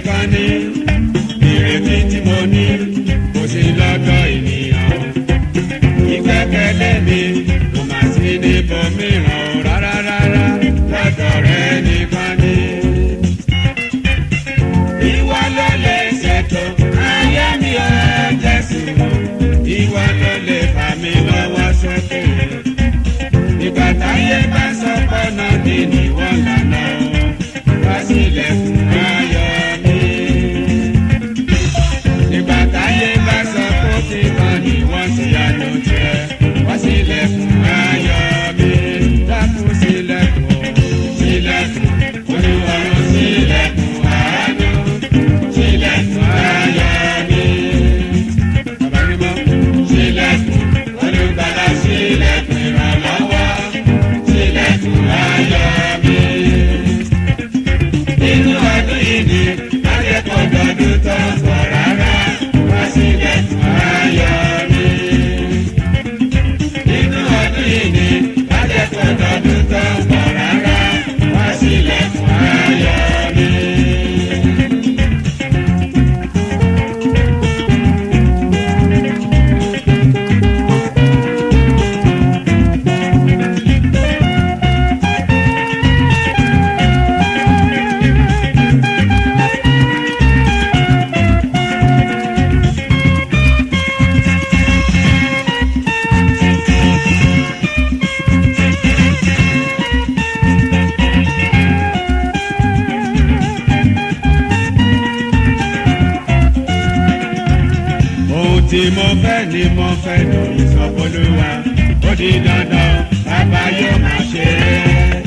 nìkan ni ìrètí tí mo ní kò sí lọ́dọ̀ ènìyàn ìgbẹ́kẹ̀lé mi kò má sí níbo mìíràn rárá rárá lọ́dọ̀ rẹ nìkan ni. Ìwọ ló lè ṣètò ayé mi ò Jésù. Ìwọ ló lè fà mí lọ́wọ́ sókè. Ìgbà táyé bá sọ pọ́nà ní níwọ̀n lànà wá sílẹ̀ fún ayọ̀ mi. Ìgbà táyé bá sọ pé ó ti kàn níwọ̀n sí àná jẹ́ wá sílẹ̀ fún ayọ̀ mi. Dákun sílẹ̀kùn sílẹ̀kùn olúwarun sílẹ̀kùn àánú sílẹ̀kùn ayọ̀ mi. Bàbá mímọ́ sílẹ̀kùn olùgbàlà sílẹ̀kùn ìrànlọ́wọ́ sílẹ̀kùn ayọ̀ mi. Inú ọdún yìí ni akẹ́kọ̀ọ́ dọdún tó ń bọ̀ rárá wá sílẹ̀kùn ayọ̀ mi. Inú ọdún yìí ni akẹ́kọ̀ọ́ dọdún tó ń bọ̀ rárá wá sílẹ̀kùn ayọ̀ mi. ohun tí mo fẹ́ ni mo fẹ́ lórí sọ́kọlùwà ó di dandan bàbá yóò máa ṣe é.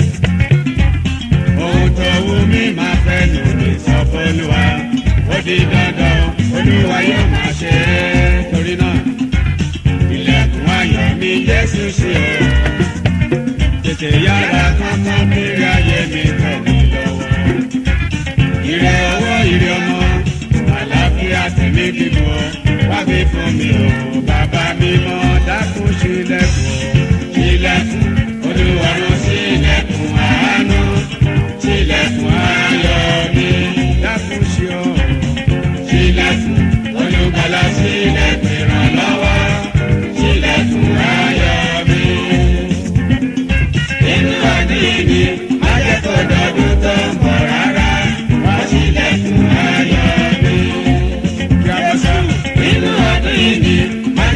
ohun tó wù mí máa fẹ́ lórí sọ́kọlùwà ó di dandan olúwa yóò máa ṣe é. torí náà ilẹ̀kùn ayọ̀ mi Jésù ṣe o tètè yára kánkán kiri ayé mi tẹ̀ mí lọ́wọ́ ire owó ire ọmọ àlàáfíà tẹ̀mí kíkọ́ wá fi fún mi o bàbá mi mọ́ dákun sílẹ̀kùn sílẹ̀kùn olúwarun sílẹ̀kùn àánú sílẹ̀kùn ayọ̀ mi dákun sí o sílẹ̀kùn olùgbàlà sílẹ̀kùn ìrànlọ́wọ́ sílẹ̀kùn ayọ̀ mi inú ọdún yìí ni májèkó dọdún tó ń bọ̀ rárá wá sílẹ̀kùn ayọ̀ mi. Inú ọdún yìí ni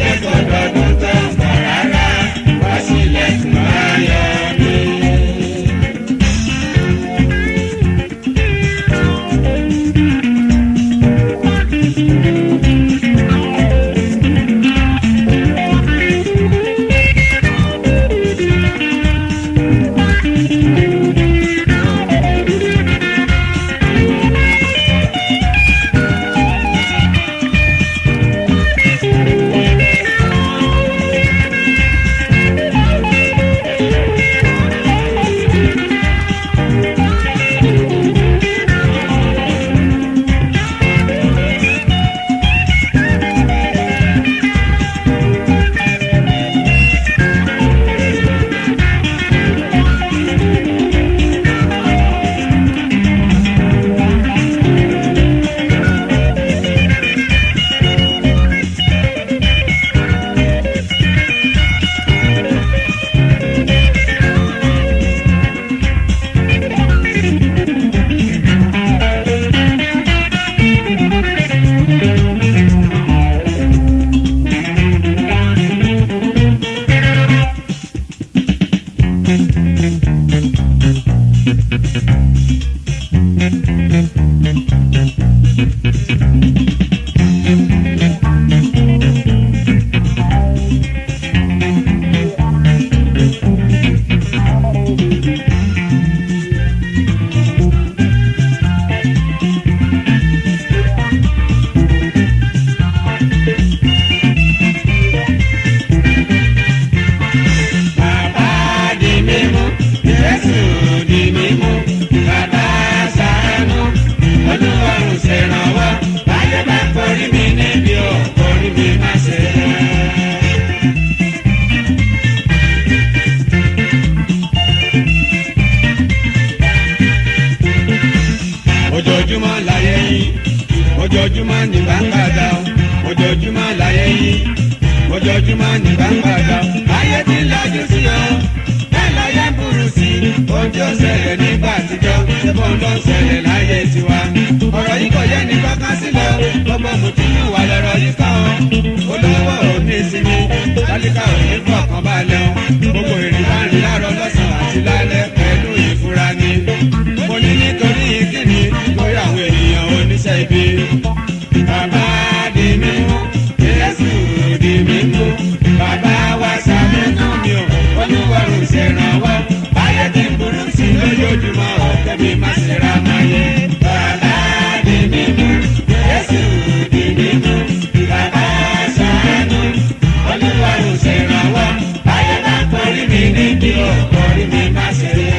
ojoojúmọ́ ní gbàǹgbàdà ojoojúmọ́ láyé yìí ojoojúmọ́ ní gbàǹgbàdà ayé ti ń lajú sí ọ bẹ́ẹ̀ láyé ń burú sí i ohun tí ó ṣẹlẹ̀ nígbà àtijọ́ ṣẹ́bọ̀ ló ń ṣẹlẹ̀ láyé tiwa ọ̀rọ̀ yìí kò yẹ ní kankan sílẹ̀ gbogbo mùtúmù wà lọ́rọ̀ yìí kàn ọ́ olówó ò ní ìsinmi tálíkà ò ní fọkàn balẹ̀ ọ́ gbogbo èrè bá ń rí láàárọ̀ lọ́sàn-án àti lálẹ́ pẹ̀lú ìfura ni mo ní nítorí kíni lórí àwọn ènìyàn oníṣẹ́ ibi. Bàbá di mímú, Jésù di mímú, bàbá wa ṣàmúnú mi ò, olúwarùn ṣèrànwọ́. Báyé ti ń burú sí i lójoojúmọ́, ọ̀kẹ́ mi má ṣe ra máa yẹ. Bàbá di mímú, Jésù di mímú, bàbá ṣàánú, olúwarùn ṣèrànwọ́. Báyé bá kọrí mi níbi ò, kọrí mi má ṣe yẹ.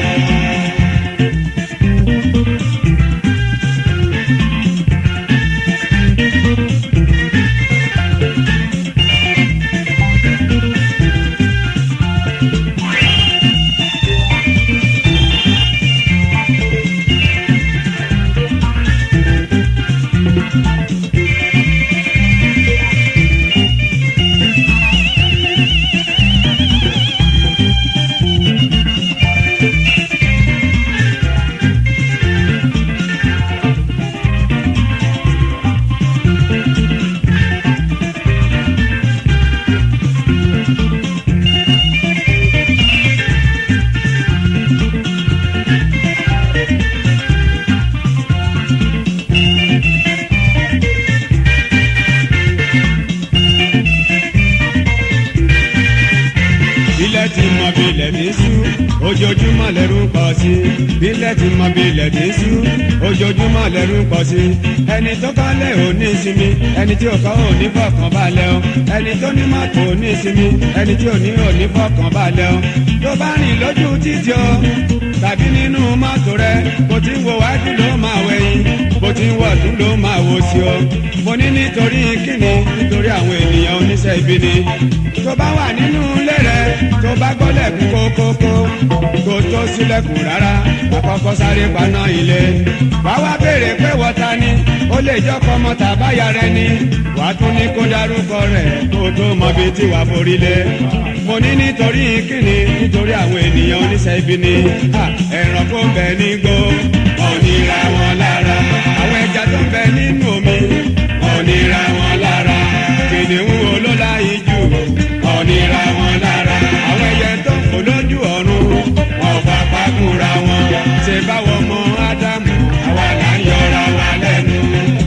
ilẹ̀ ti mọ bí ilẹ̀ ti sú ojoojúmọ́ lẹ́rù ń pọ̀ sí i ilẹ̀ ti mọ bí ilẹ̀ ti sú ojoojúmọ́ lẹ́rù ń pọ̀ sí i ẹni tó kọ́lé ò ní ìsinmi ẹni tí ò kọ́ ò ní fọkàn balẹ̀ o ẹni tó ní mọ́tò ò ní ìsinmi ẹni tí ò ní ò ní fọkàn balẹ̀ o tó bá rìn lójú títì o tàbí nínú mọ́tò rẹ bó ti ń wo wájú ló máa wẹ̀yìn bó ti ń wọ̀ tún ló máa wò sí o mo ní nítorí kíni nítorí àwọn ènìyàn oníṣẹ́ ibi ni tó bá wà nínú ilé rẹ tó bá gbọ́lẹ̀kùn kókókó kó tó sílẹ̀kùn rárá àkọ́kọ́ sáré paná ilé wàá wá béèrè pé wọ́ta ni ó lè jọ́kọ́ ọmọ tàbáyà rẹ ni wàá tún ní kó dárúkọ rẹ̀ kó tó mọ bí tí wàá forí lé mo ní nítorí kíni nítorí àwọn ènìyàn oníṣẹ́ ibi ni Ha, ẹranko ń bẹ nígbó ọ̀nìra wọn lára àwọn ẹja tó ń bẹ nínú omi ọ̀nìra wọn lára kìnìún olólà ijù ọ̀nìra wọn lára àwọn ẹyẹ tó ń fò lójú ọ̀run wọn fà pàkúra wọn ṣe báwọn ọmọ ádámù àwa là ń yọra wa lẹ́nu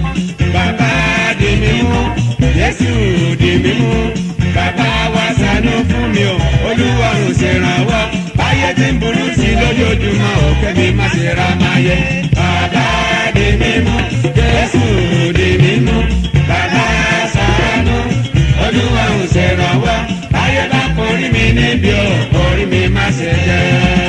bàbá di mímú jésù di mímú bàbá wa ṣàánú fún mi o olúwarùn ṣèrànwọ́ báyé tí ń burú sí lójoojúmọ́ òkè mi má ṣe ra máa yẹ bàbá di mímú jésù di mímú bàbá ṣàánú olúwarùn ṣèrànwọ́ báyé bá forí mi níbi o orí mi má ṣe jẹ́.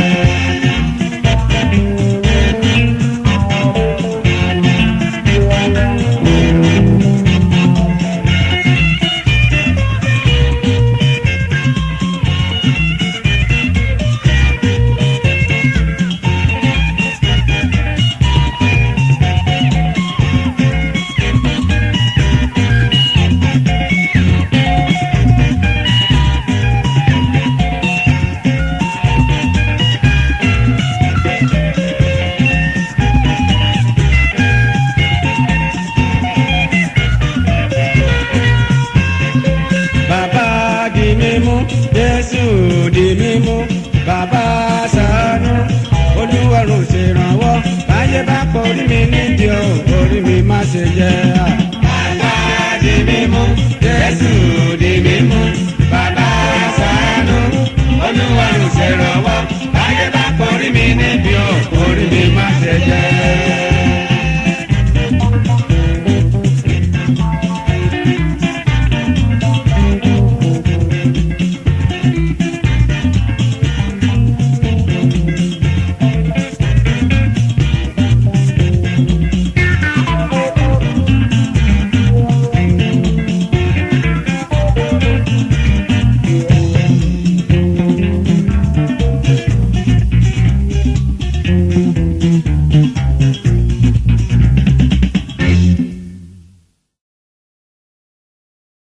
bàbá di mímú jésù di mímú bàbá ṣàánú olúwarùn ṣèrànwọ́ báyé bá kọrí mi nídìí o orí mi má ṣe jẹ́.